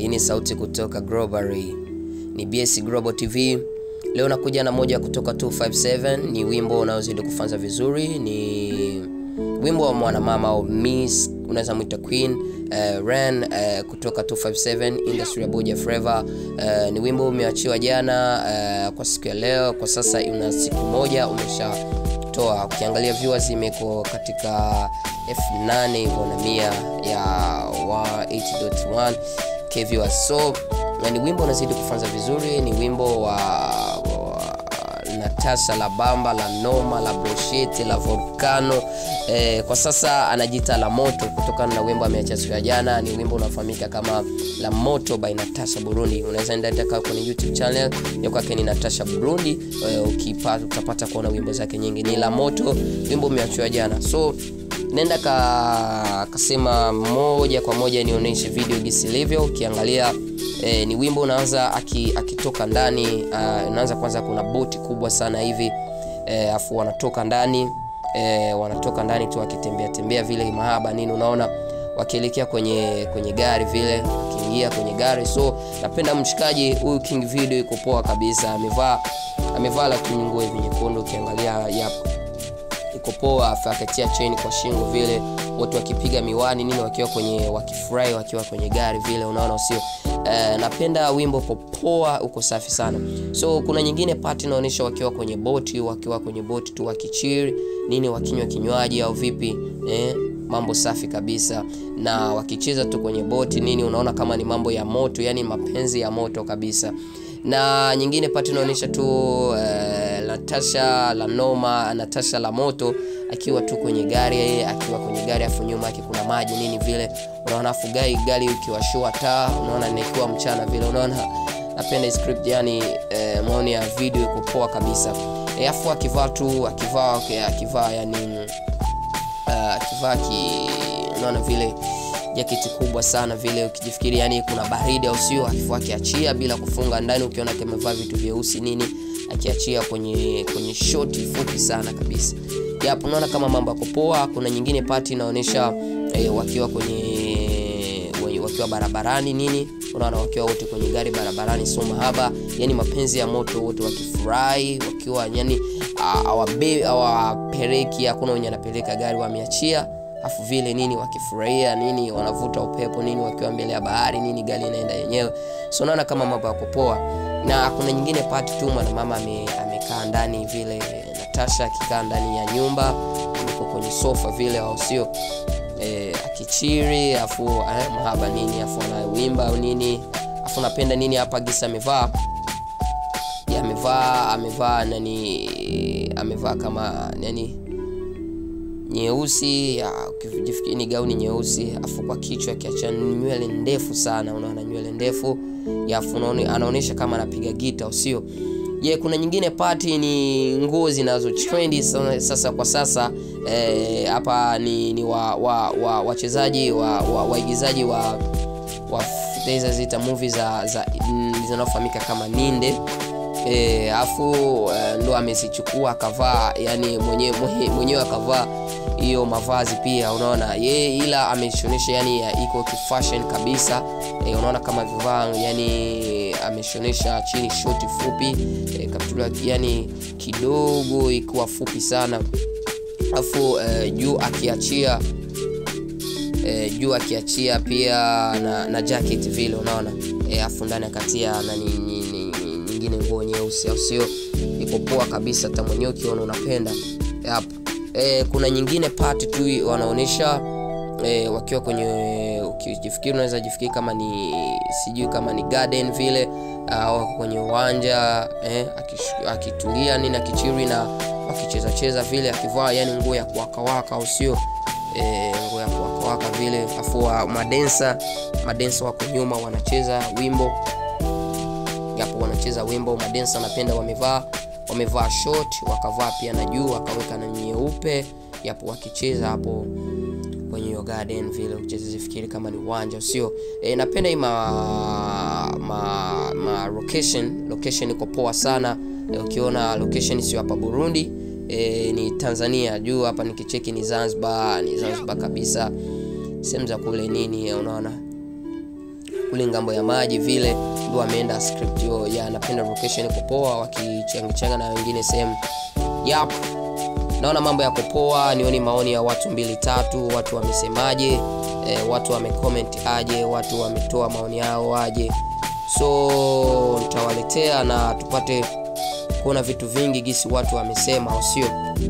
Hii ni sauti kutoka Globally. Ni BS Global TV. Leo nakuja na moja kutoka 257 ni wimbo unaozidi kufanza vizuri, ni wimbo wa mwanamama au Miss unaweza mwita Queen uh, Ren uh, kutoka 257 Industry ya Buja Forever. Uh, ni wimbo umeachiwa jana uh, kwa siku ya leo. Kwa sasa una siku moja umeshatoa. Ukiangalia viewers imeko katika F8 hivyo na mia ya 8.1 k viewers. So na ni wimbo unazidi kufanza vizuri, ni wimbo wa, wa Natasha la Bamba la Noma la Brosheti la Volcano eh, kwa sasa anajiita la Moto kutokana na wimbo ameacha siku ya jana. Ni wimbo unafahamika kama la Moto by Natasha Burundi. Unaweza enda ndaka kwenye YouTube channel ya kwake ni Natasha Burundi eh, ukipata utapata kuona wimbo zake nyingi. Ni la Moto, wimbo umeachiwa jana, so nenda ka kasema moja kwa moja nionyeshe video jinsi ilivyo. Ukiangalia eh, ni wimbo unaanza akitoka aki ndani uh, unaanza kwanza, kuna boti kubwa sana hivi eh, afu wanatoka ndani eh, wanatoka ndani tu wakitembea tembea vile mahaba nini, unaona wakielekea kwenye kwenye gari vile, wakiingia kwenye gari. So napenda mshikaji huyu King Video, iko poa kabisa, amevaa amevaa lakini nguo hivi nyekundu, ukiangalia yapo iko poa, afu akatia chain kwa shingo vile, watu wakipiga miwani nini, wakiwa kwenye wakifurahi, wakiwa kwenye gari vile, unaona usio Uh, napenda wimbo uko poa, uko safi sana. So kuna nyingine part inaonyesha wakiwa kwenye boti, wakiwa kwenye boti tu wakichiri nini, wakinywa kinywaji au vipi eh, mambo safi kabisa, na wakicheza tu kwenye boti nini, unaona kama ni mambo ya moto, yani mapenzi ya moto kabisa. Na nyingine part inaonyesha tu uh, Natasha la Noma, Natasha la Moto akiwa tu kwenye gari, akiwa kwenye gari afu nyuma yake kuna maji nini vile, unaona afu gari gari ikiwashua taa, unaona nikiwa mchana vile, unaona napenda script yani, eh, maoni ya video iko poa kabisa. E, afu akivaa tu akivaa okay, akivaa yani uh, akivaa ki unaona vile jaketi kubwa sana vile, ukijifikiri yani kuna baridi au sio, akifua akiachia bila kufunga ndani, ukiona amevaa vitu vyeusi nini, akiachia kwenye kwenye shoti fupi sana kabisa. Yapo, unaona kama mambo yako poa. Kuna nyingine pati inaonyesha eh, wakiwa kwenye wakiwa barabarani nini, unaona wakiwa wote kwenye gari barabarani, so mahaba, yani mapenzi ya moto, wote wakifurahi, wakiwa yani hawapeleki, hakuna wenye anapeleka gari, wameachia afu vile nini wakifurahia nini, wanavuta upepo nini, wakiwa mbele ya bahari nini, gari inaenda yenyewe, so naona kama mambo yako poa. Na kuna nyingine pati tu mwanamama amekaa ndani vile, Natasha akikaa ndani ya nyumba, yuko kwenye sofa vile, au sio e, akichiri afu eh, mahaba nini, afu anawimba au nini, afu napenda nini hapa gisa amevaa amevaa amevaa nani, amevaa kama nani nyeusi ukijifikiri ni gauni nyeusi, afu kwa kichwa akiacha nywele ndefu sana, unaona nywele ndefu afu anaonyesha kama anapiga gita, usio je? Yeah, kuna nyingine pati ni nguo zinazo trendi sasa kwa sasa hapa eh, ni, ni wa wachezaji wa waigizaji wa, wa, wa, wa zita movie za, za zinazofahamika kama ninde E, afu uh, ndo amezichukua akavaa, yani mwenyewe mwenyewe akavaa hiyo mavazi pia, unaona ye, ila ameshonesha yani iko kifashion kabisa e, unaona kama vivaa yani ameshonesha chini shoti fupi e, kaptula yani kidogo ikiwa fupi sana, afu uh, juu akiachia e, juu akiachia pia na, na jacket vile unaona e, afu ndani akatia nani nyingine nguo nyeusi au sio? Iko poa kabisa, hata mwenyewe ukiona unapenda hapa. E, kuna nyingine part tu wanaonyesha e, wakiwa kwenye ukijifikiri, unaweza jifikiri kama ni sijui kama ni garden vile au wako kwenye uwanja eh, akitulia nini akichiri na wakicheza cheza vile, akivaa yani nguo ya kuwakawaka au sio? E, nguo ya kuwakawaka vile, afu madensa madensa wako nyuma wanacheza wimbo yapo wanacheza wimbo madensa, napenda wamevaa wamevaa short wakavaa pia na juu wakaweka na nyeupe, yapo wakicheza hapo kwenye hiyo garden vile, ucheze zifikiri kama ni uwanja sio? E, napenda hii ma, ma, ma location location iko poa sana e, ukiona location sio hapa Burundi e, ni Tanzania juu hapa nikicheki ni Zanzibar, ni Zanzibar kabisa, sehemu za kule nini, unaona kule ngambo ya maji vile ndo ameenda script hiyo ya napenda location iko poa wakichangachanga na wengine sehemu yap naona mambo yako poa nioni maoni ya watu mbili tatu watu wamesemaje e, watu wamecomment aje watu wametoa maoni yao aje so nitawaletea na tupate kuona vitu vingi gisi watu wamesema au sio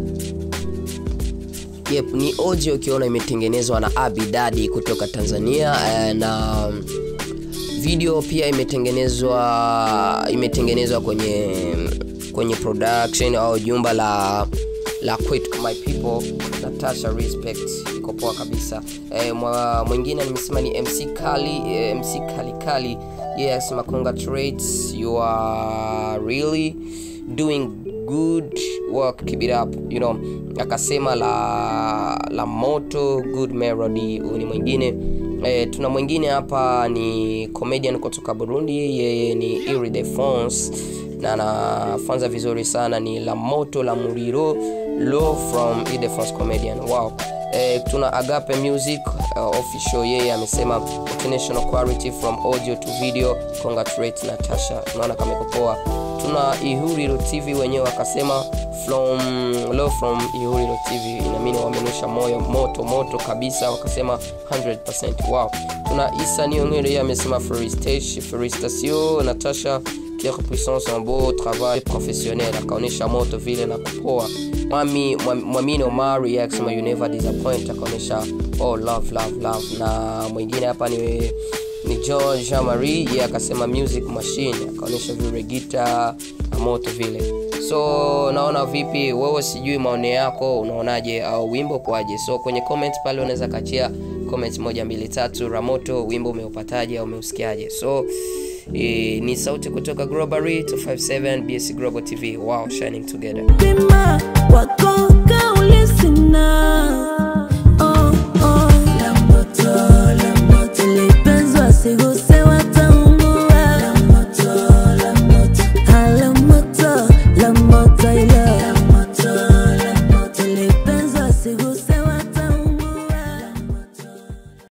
yep ni audio ukiona imetengenezwa na abidadi kutoka tanzania eh, na video pia imetengenezwa imetengenezwa kwenye kwenye production au jumba la la Quit my people natasha respect iko poa kabisa e, mwa, mwingine nimesema ni mc kali e, mc kali kali yeye yeah, akisema congratulates you are really doing good work keep it up you know akasema la la moto good melody huyu ni mwingine e, tuna mwingine hapa ni comedian kutoka burundi yeye ni iri de france na anafanza vizuri sana ni la moto la muriro low from iri de france comedian wow e, tuna agape music uh, official yeye amesema international quality from audio to video congratulate natasha unaona kama iko poa tuna ihuriro tv wenyewe wakasema from low from ihuriro tv inamini wamenusha moyo moto moto kabisa wakasema 100% wow tuna isa niongere yeye amesema felicitation natasha quelle puissance un beau travail professionnel akaonyesha moto vile na kupoa mwami mwamini omari akisema you never disappoint akaonyesha oh love love love na mwingine hapa ni ni george jean marie ye akasema music machine akaonyesha vile gita na moto vile so naona vipi wewe sijui maoni yako unaonaje au wimbo kwaje so kwenye comment pale unaweza kachia comment moja mbili tatu ramoto wimbo umeupataje au umeusikiaje so e, ni sauti kutoka globary 257 bs global tv wow shining together Pima wako kauli sina